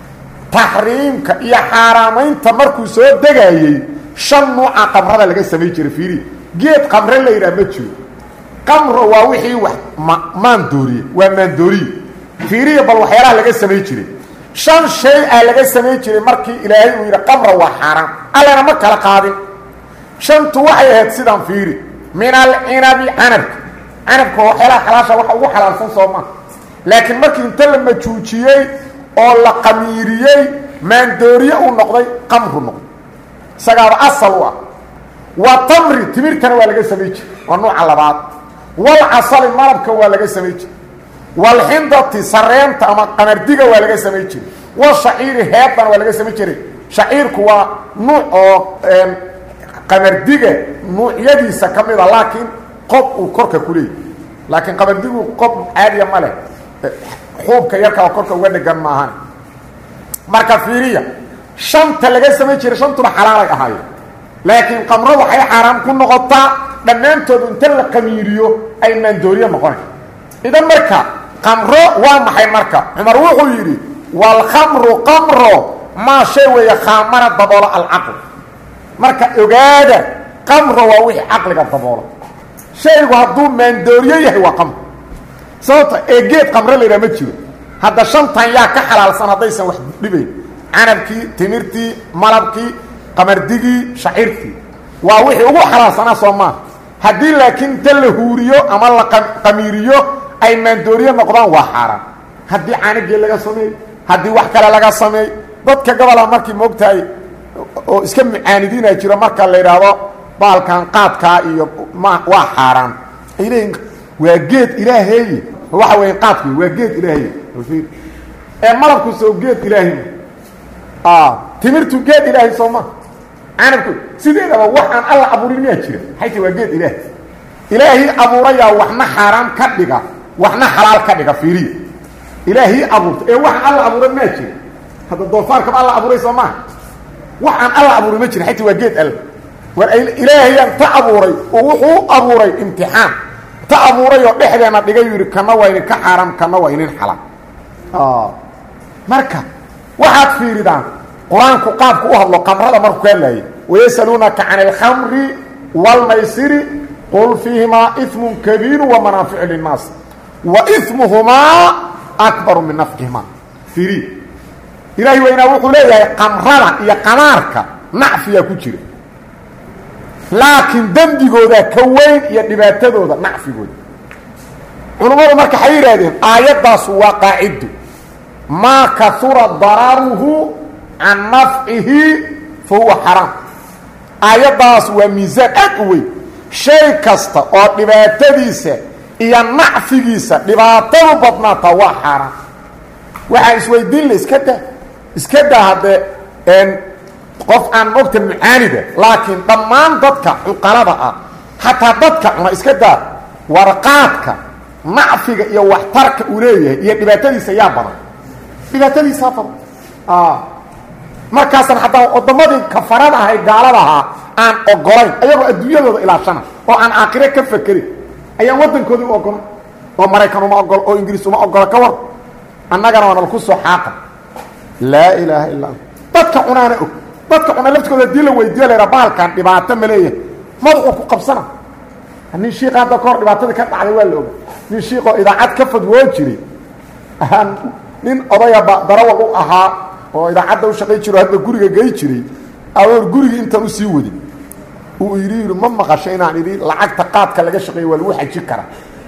taxriimka iyo xaaraamaynta markuu soo degayey shan nuuca qamrada laga samay jiray fiiri geed qamre la yidhaha ma jiro qamro waa wixii wax ma maandooriye waa maandooriye fiiriya bal waxyaalaha laga samay jiray shan shay ah laga samay jiray markii ilaahay uu yidhi qamra waa xaaraan allana ma kala qaadin shantu waxay ahayd sidaan fiiri min alcinabi canabka canabka waxyaalaha xalaasha waxa ugu xalaalsan soo maa laakiin markii inta la majuujiyey oo la qamiiriyey maandooriye uu noqday qamru noqday isagaaba asal u ah wa tamri timirkana waa laga samay jire waa nuuca labaad walcasali malabka waa laga samay jire walxindati sareenta ama qamardiga waa laga samay jire washaciiri heedana waa laga samay jiray shaciirku waa nuuc oo qamardiga nuucyadiisa ka mida laakiin qob uu korka ku leeyay laakiin qamardigu qob caadiya ma leh xuubka yarka oo korka uga dhegan maahan marka fiiriya shanta laga samay jiray shantuna xalaalay ahaayeen laakiin qamro waxay xaaraam ku noqotaa dhammaantoodu inta la qamiiriyo ay maandooriye noqonay idan marka qamro waa maxay marka cumar wuxuu yidhi waalkhamru qamro maa shay weeye khaamara daboolo alcaql marka ogaada qamro waa wixii caqliga daboolo shaygu hadduu maandooriye yahay waa qamro sababta ee geed qamro laydhaha ma jiro hadda shantan yaa ka xalaalsan haddaysan wax dhibayn canabkii timirtii malabkii qamardigii shaciirtii waa wixii ugu xalaalsanaa soo maaha haddii laakiin inta la huuriyo ama la qamiiriyo ay maandooriye noqdaan waa xaaraan haddii caanigii laga sameey haddii wax kale laga sameey dadka gobola markii moogtahay oo iska mucaanidiina jiro marka la yidhaahdo baalkan qaadkaa iyo ma waa xaaraan ay leeyiin waa geed ilaaheeye waxa weya qaadku waa geed ilaahey ee malabku soo geed ilaahay timirtu geed ilaahay soo ma canabku sideedaba wax aan alla abuurin miyaa jira xayta waa geed ilaahay ilaahii abuurayaa waxna xaaraan ka dhiga waxna xalaal ka dhiga fiiriya ilaahii abuurta ee wax alla abuuran maa jira hadda doofaarkaba alla abuuray soo maaha wax aan alla abuuray ma jira xayta waa geed alle war ilaahayaan ta abuuray oo wuxuu abuuray imtixaan ta abuuray oo dhexdeena dhigay yidhi kana waa idinka xaaraam kana waa idin xalaal marka waxaad fiiridaan qur-aanku qaabku u hadlo qamrada markuu ka hadlaayay wayasaluunaka can alkhamri wاlmaysiri qul fiihimaa iثmu kabiiru wamanaaficu linnaas wa imuhumaa akbaru min nafcihimaa fiiri ilaahi weynaa wuxuu leeyahay qamrada iyo qamaarka nacfiyaa ku jira laakiin dembigooda ka weyn iyo dhibaatadooda nacfigooda culummadu marka waxay yidhaahdeen aayaddaasu waa qaacido maa kaura dararuhu can nafcihi fa huwa xaraam aayaddaas waa miisaan aad u weyn shay kasta oo dhibaatadiisa iyo nacfigiisa dhibaatadu badnaata waa xaaraan waxaa isweydiin la iska daa iska daa haddee qof aan mogta mucaanida laakiin dhammaan dadka cuqalada ah xataa dadka cuna iska daa warqaadka nacfiga iyo waxtarka uu leeyahay iyo dhibaatadiisa yaa badan dhibaatadiisaa badan markaasna haddana waddamadii kafarada ahay gaalada ahaa aan ogolayn ayagoo adduunyadooda ilaashana oo aan aakhire ka fakerin ayaan waddankoodii u ogolan oo maraykan uma ogolo oo ingiriis uma ogola ka war annagana waa nalku soo xaaqa laa ilaaha illa ant dadka cunaana og dadka cuna laftigooda hadii la weydiiyo la yidhaha baalkan dhibaato ma leeyahay madaxuu ku qabsana nin shiika hadda kahor dhibaatadii ka dhacday waa la oga nin shiikoo idaacad ka fadwoo jiray nin odaya darawal u ahaa oo idaacadda u shaqay jiro hadba guriga gey jiray awoor gurigii intaan usii wadin uu yidhi yidhi ma maqasho inaan idhi lacagta qaadka laga shaqeeya waa lagu xaji karaa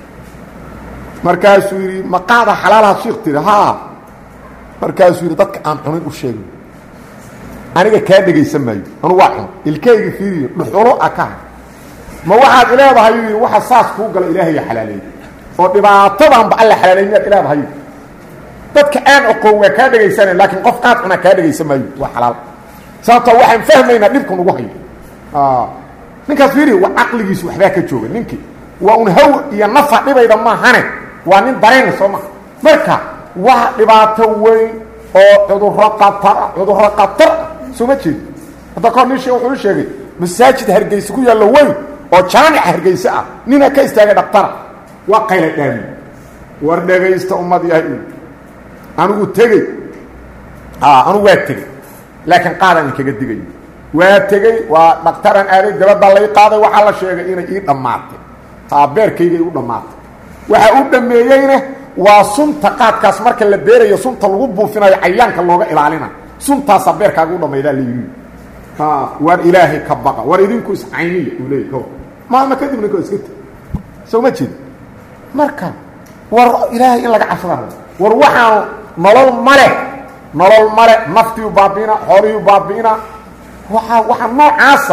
markaasuu yidhi ma qaada xalaalaha shiik tiri haa markaasuu yidhi dadka aan cunin u sheegin aniga kaa dhegaysan maayo anu waa cun ilkayga fiiriyo dhuxulo a ka ha ma waxaad ileedahay yidhi waxa saas kuu gala ilaahaya xalaaleeyey oo dhibaatadanba alla xalaaleey miyaad ileedahay dadka aan oqoon waa kaa dhegaysanay laakiin qof qaad cuna kaa dhegaysan maayo waa xalaal sababtoo waxaan fahmaynaa dhibka nugu hayo ninkaas fiiri waa caqligiisu waxbaa ka jooga ninkii waa un haw iyo nafa dhibayda maahane waa nin darayna soo maha marka waa dhibaato weyn oo cudurro qatara cudurro qatar soo ma jeedi hadda kahor nin shee wuxuu u sheegay masaajid hargeysa ku yaallo weyn oo jaamica hargeyse ah nina ka istaagay dhaktara waa qayla dhaami war dhegaysta ummad yahay anigu tegey anigu waa tegey laakiin qaadaan inkaga digayo waa tegey waa dhaktaran aaday dabadda lay qaaday waxaa la sheegay inay ii dhammaatay beerkayga u dhammaatay waxa u dhameeyeyna waa sunta qaadkaas marka la beerayo sunta lagu buufinayo cayaanka looga ilaalina suntaasaa beerkaaga u dhammaydaa la yidhi war ilaahay ka baqa war idinku iscayniya uu leeyay kawar maalma kadib ninka iska teg soo ma jeedi marka war ilaahay in laga cabsada war waxaan nolol male nolol male naftiiu baabi'ina xoolihii baabi'ina waaa waxaa noocaasa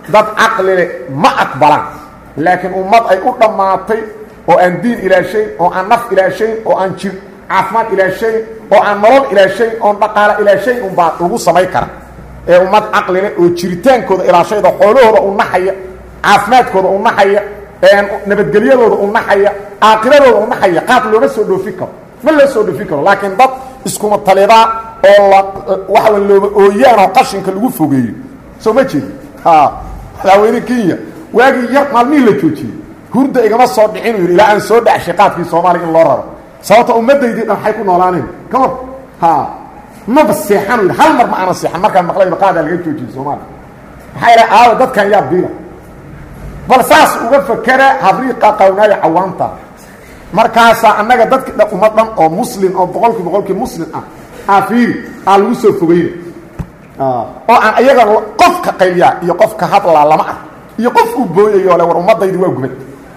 dad caqlile ma aqbalaan laakiin ummad ay u dhammaatay oo aan diin ilaashayn oo aan naf ilaashayn oo aan jir caafimaad ilaashayn oo aan nolol ilaashayn oon dhaqaalo ilaashayn unbaa lagu samay kara ee ummad caqlile oo jiritaankooda ilaashayda xoolahooda u naxaya caafimaadkooda u naxaya nabadgelyadooda u naxaya aakiradooda u naxaya qaad looma soo dhoofin karo ma loo soo dhoofin karo laakiin dad iskuma talidaa oo la waxa wa looma ooyaan oo qashinka lagu fogeeyo soo ma jeedi madaxweyne kenya waagii yar maalmihii la joojiyey hurda igama soo dhicin u yidhi ilaa aan soo dhacshay qaadkii soomaaliya in loo raro sababta ummadaydii dhan waxay ku noolaanayn ka hor ha maba seexan u yidhi hal mar ma aanan seexan markaan maqlayba qaadaa laga joojiyey soomaaliya maxaa idhaha aawa dadkan yaa biila bal saas uga fakera habriiqa qawnaayo cawaanta markaasaa annaga dadki dhan ummad dhan oo muslim oo boqolkii boqolkii muslim ah aafiiri aa lagu soo fogeyna oo aan ayaga qofka qayliyaa iyo qofka hadlaa lama ah iyo qof uu booyayo le war ummadaydi waa gubad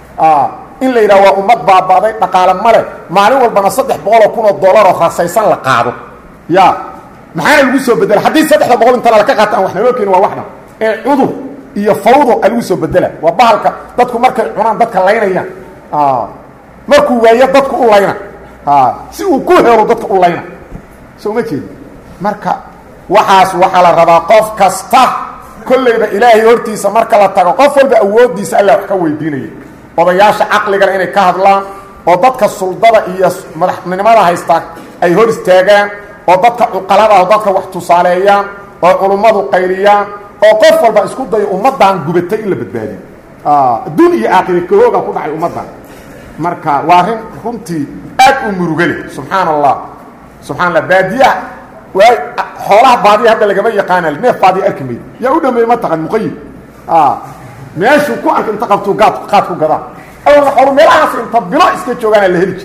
in la yidhaha waa ummad baabaaday dhaqaale male maalin walbana saddex boqoloo kun oo dollaroo rasaysan la qaado ya maxaana lagu soo bedela haddii saddexda boqol intana laka qaata aan wax naloo keeni waa waxna ee cudur iyo fawdo a lagu soo bedela waa bahalka dadku markay cunaan dadka laynayaan markuu waayo dadku u layna si uu ku helo dadka u layna soo ma jeedi marka waxaas waxaa la rabaa qof kasta kollayba ilaahay hortiisa marka la tago qof walba awooddiisa alla wax ka weydiinaya odayaasha caqligana inay ka hadlaan oo dadka suldada iyo madaxnimada haystaa ay hor istaagaan oo dadka cuqalada oo dadka wax tusaaleeyaan oo culummadu qayliyaan oo qof walba isku dayo ummaddan gubatay in la badbaadiyo adduun iyo aakhire kahooga ku dhacay ummaddan marka waa arrin runtii aad u murugale subxaan allah subxaa allah baadiyaha waa xoolaha baadiya hadda lagama yaqaana neef baadiya arki mayd yaa u dhameeye ma taqan muqayid meeshuu ku arka inta qabtuu gaad qaad ku gadaa awalna xoolu meelahaas inta bilo iska joogaana la heli jir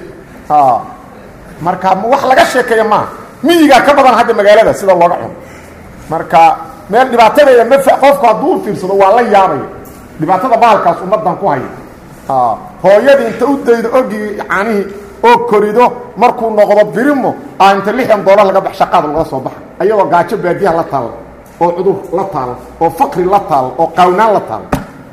marka wax laga sheekeeya maaha miyigaa ka badan hadda magaalada sida looga cuno marka meel dhibaatadeeda ma qofku hadduu u fiirsado waa la yaabaya dhibaatada bahalkaas ummaddan ku haya hooyadii inta u daydo ogii canihii oo korido markuu noqdo birimo a inta lixdan doolar laga bax shaqaad laga soo baxa ayadoo gaajo baadiyaha la taalla oo cudur la taalla oo faqri la taalla oo qaawnaan la taalla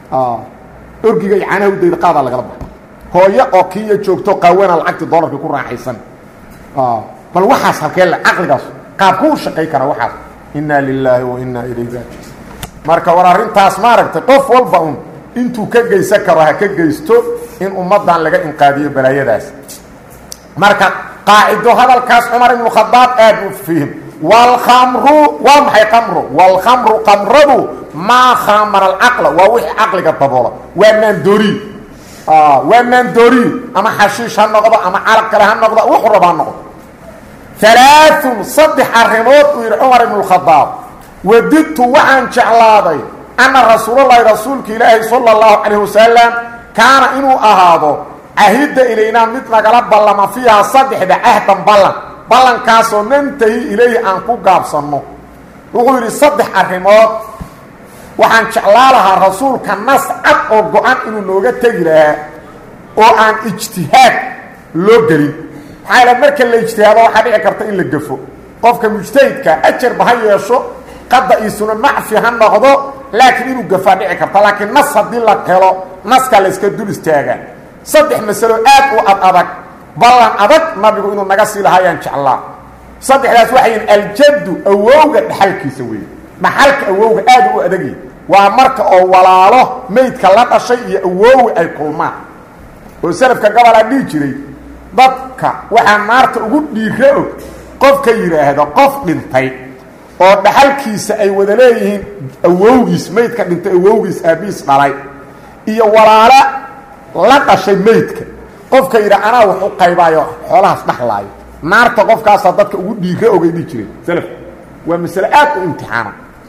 orgiga iyo canaha u daydo qaadaa lagala baxa hooyo oo kiiya joogto qaawana lacagtii doolarkii ku raaxaysan bal waxaas halkee le caqligaas qaabku u shaqay kara waxaas inaa lilaahi wa inaa ilayhi raajiun marka war arrintaas maaragtay qof walba un intuu ka geysan karo ha ka geysto in ummaddan laga inqaadiyo balaayadaas marka qaacido hadalkaas cumar ibnu khadaab aad u fihim wاlkamru waa maxay kamru wاlkamru kamradu maa khamara alcaqla waa wixii caqliga daboola waa maandooriy waa maandooriy ama xashiish ha noqdo ama carab kale ha noqdo wuxuu raba ha noqdo alaaثun saddex arrimood uu yidhi cumar ibnu khadaab wadidtu waxaan jeclaaday anna rasuulalahi rasuulka ilaahi salى اllahu calayh wasalam kaana inuu ahaado cahidda ilaynaa mid nagala ballama fiiha saddexda cahdan ballan ballankaasoo nantahi ilayhi aan ku gaabsanno wuxuu yidhi saddex arrimood waxaan jeclaa lahaa rasuulka nas cad oo go-an inuu nooga tegi lahaa oo aan ijtihaad loo gelin maxaa yaele marka la ijtihaado waxaa dhici karta in la gafo qofka mujtahidka ajarba ha yeesho qada iisuna macfi ha noqdo laakiin inuu gafaa dhici karta laakiin nas haddii la helo naskaa la yska dul istaagaa saddex masalo aad u ad adag ballan adag nabigu inuu naga sii lahaayaan jeclaa saddexdaas waxay yihin aljaddu awowga dhaxalkiisa weeye dhaxalka awowga aad u adagyi waa marka oo walaalo maydka la dhashay iyo awoowi ay kulmaan oo salafka gabalaa dhihi jiray dadka waxaa naarta ugu dhiira og qofka yidhaahdo qof dhintay oo dhaxalkiisa ay wada leeyihiin awowgiis maydka dhintay awowgiis aabihiis dhalay iyo walaalo la dhashay maydka qofka yidha anaa wax u qaybaayo xoolahaas dhaxlaayo naarta qofkaasaa dadka ugu dhiira ogay dhihi jireen salaf waa masale aad u imtixaana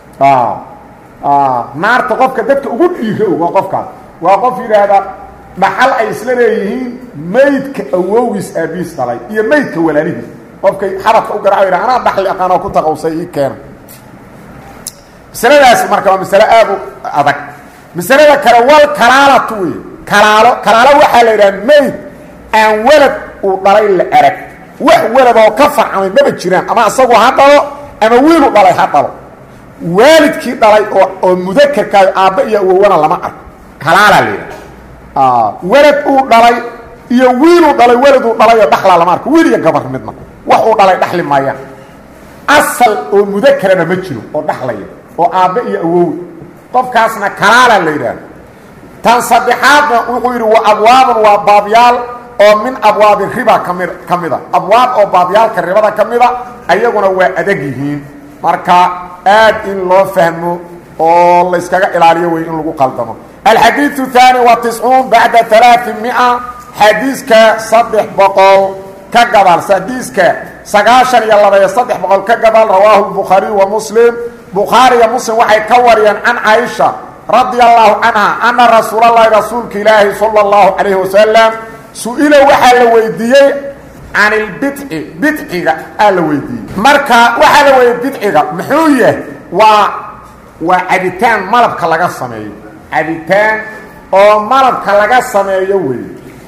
naarta qofka dadka ugu dhiira og waa qofkaas waa qof yidhaahda dhaxal ay isla leeyihiin maydka awowgiis aabihiis dhalay iyo maydka walaalihiis qofkay xabadka u garaco yidha anaa dhaxli aqaanoo ku taqawsay ii keena masaladaas marka waa masale aad u adag masalada kale wal kalaalatu wey kalaalo kalaalo waxaa la yidhaha mayd aan welad uu dhalay la arag wax welad oo ka farcamay maba jiraan ama isagoo ha dhalo ama wiilu dhalay ha dhalo waalidkii dhalay oo oo mudakerkaayo aabba iyo awowana lama arko halaalaa leedaha welad uu dhalay iyo wiiluu dhalay weladuu dhalay oo dhaxlaa lama arko wiil iyo gabar midna wax uu dhalay dhaxli maayaan asal oo mudakerana ma jiro oo dhaxlaya oo aabbe iyo awow qofkaasna kalaalaa la yidhaahda tan saddexaadna wuxuu yidhi wa abwaabun waa baabyaal oo min abwaabi riba kami ka mida abwaab oo baabyaalka ribada ka mida ayaguna waa adag yihiin marka aad in loo fahmo oo layskaga ilaaliyo wey in lagu qaldamo alxadiiثu الثaanي wa tiscuun bacda alaaثi mia xadiiska saddex boqol ka gabal xadiiska sagaashan iyo labaiyo saddex boqol ka gabal rawaahu الbukhaariي wa muslim bukhaariya muslim waxay ka wariyeen can caaisha radia allahu canha ana rasuul اlahi rasuulka ilaahi salى اllahu calayh wasalam su-ila waxaa la weydiiyey can ilbidci bidciga aa la weydiiyey marka waxaa la weydiye bidciga muxuu yahay waa waa cabitaan malabka laga sameeyo cabitaan oo malabka laga sameeyo wey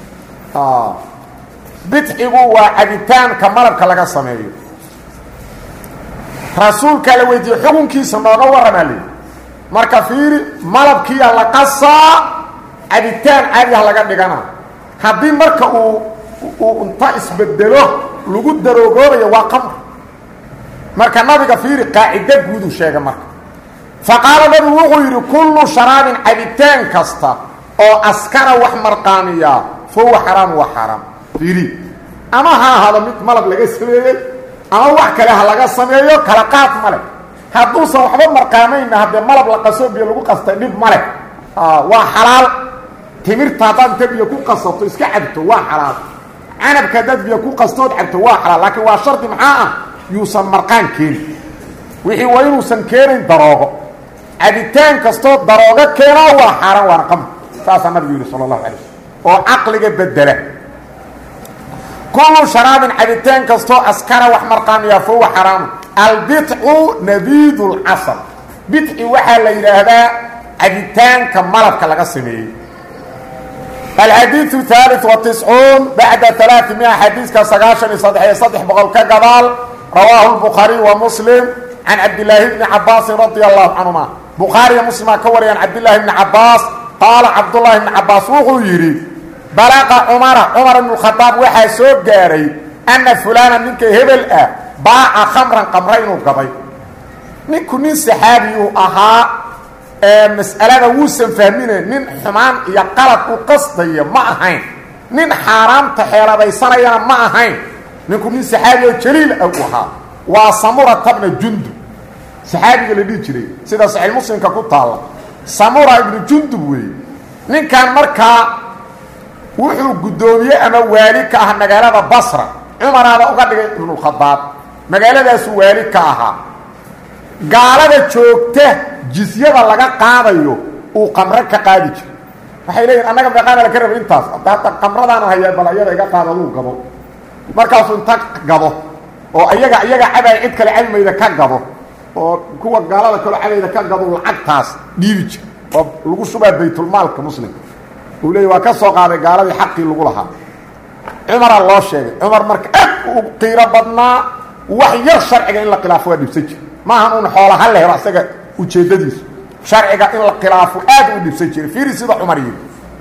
bidcigu waa cabitaanka malabka laga sameeyo rasuulkaa la weydiiyey xukunkiisa nooga warramaa leyi marka fiiri malabkiiya la qasaa cabitaan caadiah laga dhigana haddii marka uu uu inta isbedelo lagu daroogoobayo waa qamr marka nabiga fiiri qaacido guuduu sheegay marka faqaala nabigu wuxuu yidhi kullu sharaabin cabitaan kasta oo askara wax marqaamiyaa fa huwa xaraam waa xaaraam fiiri ama ha ahaado mid malab laga sameeyey ama wax kale ha laga sameeyo kala qaad ma leh hadduusan waxba marqaamayna haddee malab la qaso biyo lagu qastay dhib ma leh waa xalaal timirta haddaad inta biyo ku qasato iska cabto waa xalaal canabka haddaad biyo ku qastood cabto waa xalaal laakiin waa shardi maxaa ah yuusan marqaan keenin wixii waa inuusan keenayn daroogo cabitaan kastoo daroogo keenaa waa xaaraan waana qamr saasaa nabigu yidhi sala allahu alay slm oo caqliga bedela kullu sharaabin cabitaan kastoo askara wax marqaamiyaa fa huwa xaraamu albidcu nabiid lcasal bidci waxaa la yidhaahdaa cabitaanka malabka laga sameeyey alxadiiثu ثaaliث وatiscuun bacda alaaثi mia xadiiska sagaashan iyo saddex iyo saddex boqol ka gadaal rawaahu الbukhaariي wa muslim can cabdilaahi bni cabaasin radi allahu canهuma bukhaariya muslimaa ka wariyaan cabdilaahi bni cabaas qaala cabdullaahi bni cabaas wuxuu yidhi balaqa cumara cumar ibn khadaab waxaa soo gaaray ana fulaana ninka hebel ah baaca khamran qamra inuu gaday ninku nin saxaabiyuu ahaa ee mas'alada wuusan fahmine nin xumaan iyo qalad u qasdaya ma ahayn nin xaaraamta xeeladaysanayana ma ahayn ninku nin saxaabi oo jaliil ah u ahaa waa samurata bna jundub saxaabiga la dhihi jiray sida saxiix muslimka ku taalla samura ibnu jundub weeye ninkan markaa wuxuu guddoomiye ama waali ka ah magaalada basra cumaraada uga dhigay ibnukhadaab magaaladaasu waali ka ahaa gaalada joogta jisyada laga qaadayo uu qamro ka qaadi jiro waxay leeyihin annaga meeqaana laka raba intaas hadda qamradaana hayaa bal ayada iga qaado aduu gabo markaasuu inta gabo oo ayaga iyaga cabay cid kale cabimayda ka gabo oo kuwa gaalada kaloo cabayda ka gabo lacagtaas dhiibi jir oo lagu shubaa baytulmaalka muslimka uu leeyay waa ka soo qaaday gaaladii xaqii lagu lahaa cumaraa loo sheegay cumar marka aad u qiiro badnaa wax yar sharciga in la khilaafo waa dhibsan jir maahan un xoola ha la helo asaga ujeeddadiisu sharciga in la khilaafo aad u dhibsan jiray fiiri sida cumar yidhi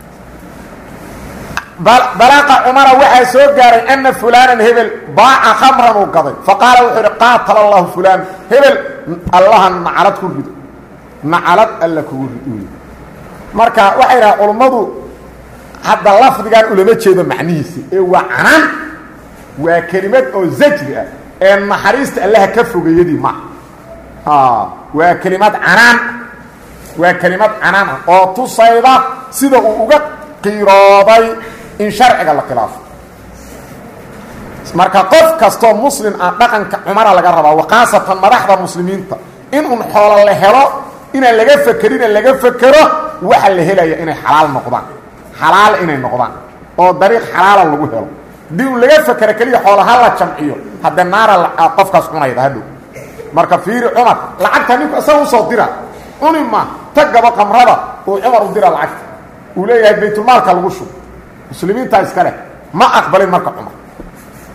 balaaqa cumara waxaa soo gaaray ana fulaanan hebel baaca khamran uu gaday faqaala wuxuu idhi qaatala allahu fulaan hebel allaha nacalad ku rido nacalad alla kugu rid marka waxay dhaha culummadu hadda lafdigan ulama jeedo macnihiisa ee waa canaan waa kelimad oo zajri ah ee naxariista allaha ka fogeeyadii ma waa kelimad canaan waa kelimad canaan ah oo tusayda sida uu uga qiirooday in sharciga la khilaafo marka qof kastoo muslim ah dhaqanka cumara laga rabaa wakhaasatan madaxda muslimiinta in un xoolo la helo inaan laga fekerina laga fekero waxa la helaya inay xalaal noqdaan xalaal inay noqdaan oo dariiq xalaala lagu helo haddii un laga fekero keliya xoola ha la jamciyo haddee naara qofkaas cunayda hadhow marka fiiri cumar lacagta ninku isaga usoo dira cuni ma ta gabo qamrada uu cumar u dira lacagta uu leeyahay baytulmaalka lagu shubo muslimiintaa iska leh ma aqbalin marka cumar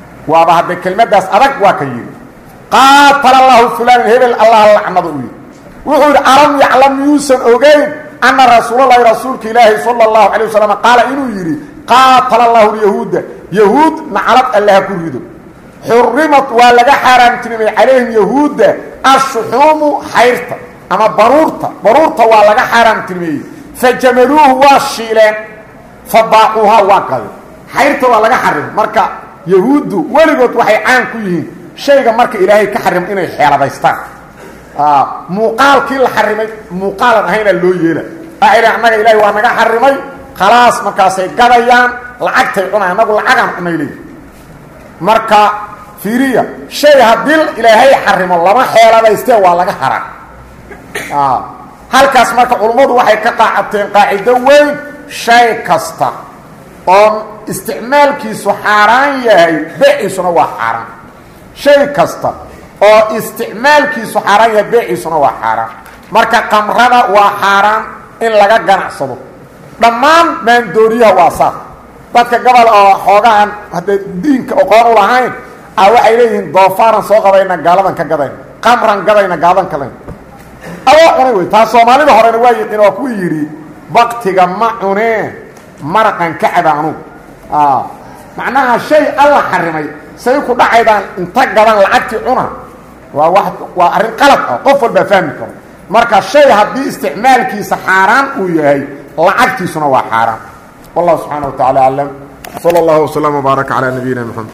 waaba hadday kelmaddaas adag waa ka yidhi qaatala allahu fulaan hebel allah lacnada u yidhi wuxuu yidhi alam yaclam miyuusan ogeyn anna rasuulalahi rasuulka ilaahi sala allahu calay wasalam qaala inuu yidhi qaatala allahu lyahuuda yahuud naclad allaha ku rido xurimat waa laga xaaraamtinimay calayhim yahuudda ashuxuumu xayrta ama baruurta baruurta waa laga xaaraamtinimeeyey fajamaluuhu waa shiileen fabaaquuhaa waa gadeen xayrta waa laga xarimay marka yahuuddu weligood waxay caan ku yihiin shayga marka ilaahay ka xarimo inay xeeladaystaan muuqaalkii la xarimay muuqaalan ahaynaa loo yeela aa annaga ilaahay waa naga xarimay khalaas markaasay gadayaan lacagtay cunay annagu lacagaan cunay leey marka fiiriya shay haddii ilaahay xarimo lama xeeladaystee waa laga haraa halkaas marka culummadu waxay ka qaacateen qaacido weyn shay kasta oo isticmaalkiisu xaaraan yahay beeciisuna waa xaaraan shay kasta oo isticmaalkiisu xaaraan yahay beeciisuna waa xaaraan marka qamrada waa xaaraan in laga ganacsado dhammaan maandooriyaha waa saas dadka gobol oo xoogahan haddee diinka oqoon u lahayn a waxay leeyihiin doofaaran soo qabayna gaaladan ka gadayna qamran gadayna gaaladan kalayn adoo cunay wey taa soomaalida horena waa yiqiin waa ku yidhi baktiga ma cunee maraqan ka caba anugu macnaha shay alla xarimay say ku dhacaydaan inta gadan lacagtii cuna waa wa waa arrin qalad ah qof walbaa fahmi karo marka shay haddii isticmaalkiisa xaaraan uu yahay lacagtiisuna waa xaaraan wallahu subxaana wa tacala aclam sala allahu waslama wbaaraka calaa nabiyina mxamed